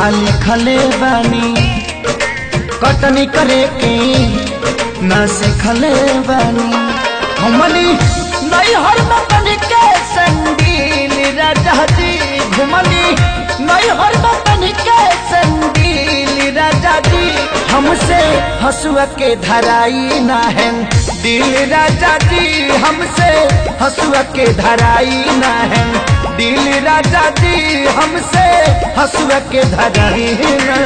आली खले बानी कटनी करे के न सिखले बानी हमनी नहीं हर बतन के संगील राजा जी घुमनी नहीं हर बतन के संगील राजा जी हमसे हसुआ के धराई ना है दिल राजा जी हमसे हसुआ के धराई ना है दिल राजा जी हमसे हसुआ के धराई ना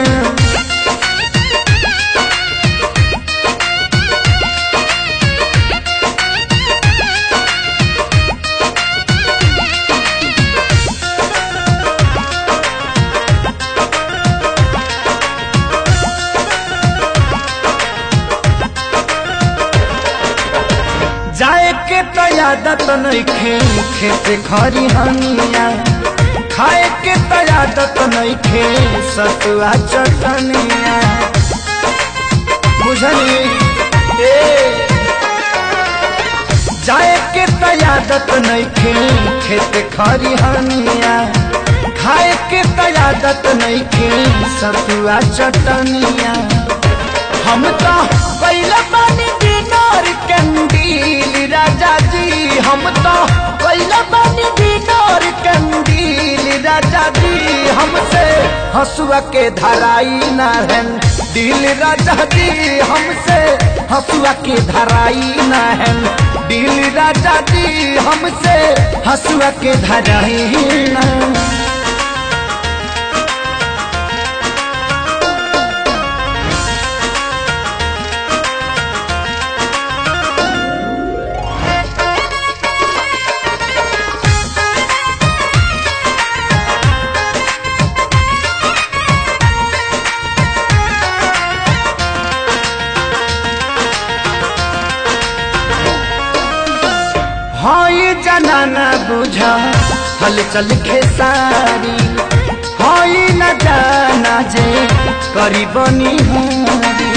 जाए के तो आदत नइखे खेत खरी हनिया खाए के तो आदत नइखे सतुआ चटनिया बुझली ए जाए के तो आदत नइखे खेत खरी हनिया खाए के तो आदत नइखे सतुआ चटनिया हम तो पहले पानी दिनार कंदील राजा जी हम तो पहले पानी दिनार कंदील राजा जी हमसे हसुआ के धराई ना है दिल राजा जी हमसे हसुआ के धराई ना है दिल राजा जी हमसे हसुआ के धराई ना हाय जनाना बुझा हलचल खेसारी हाय न जाना जे करी बनी हारी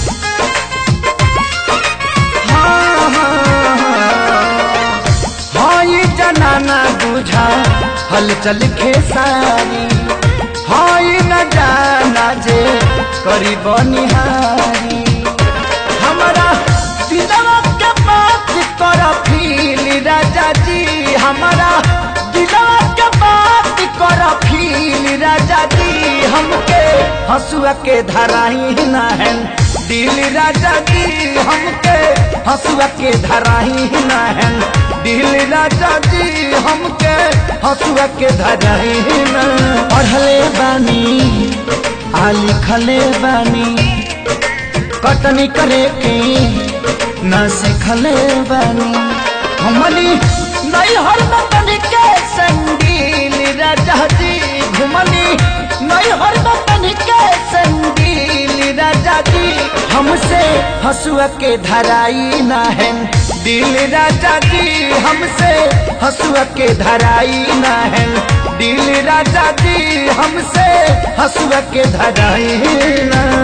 हाँ, हाँ, हाँ। हाय जनाना बुझा हलचल खेसारी हाय न जाना जे करी बनी हारी हमारा दिलवा के बात कर फील राजा जी हमारा दिलवा के बात कर फील राजा जी हमके हसुआ के धराई ना है दिल राजा जी हमके हसुआ के धराई ना है दिल राजा जी हमके हसुआ के धराई ना पढ़ले बानी आ लिखले बानी कटनी करे के न सिखले बानी हमनी नहीं हर बतन के संगील राजा जी घुमनी नहीं हर बतन के संगील राजा जी हमसे हसुआ के धराई ना है दिल राजा जी हमसे हसुआ के धराई ना है दिल राजा जी हमसे हसुआ के धराई ना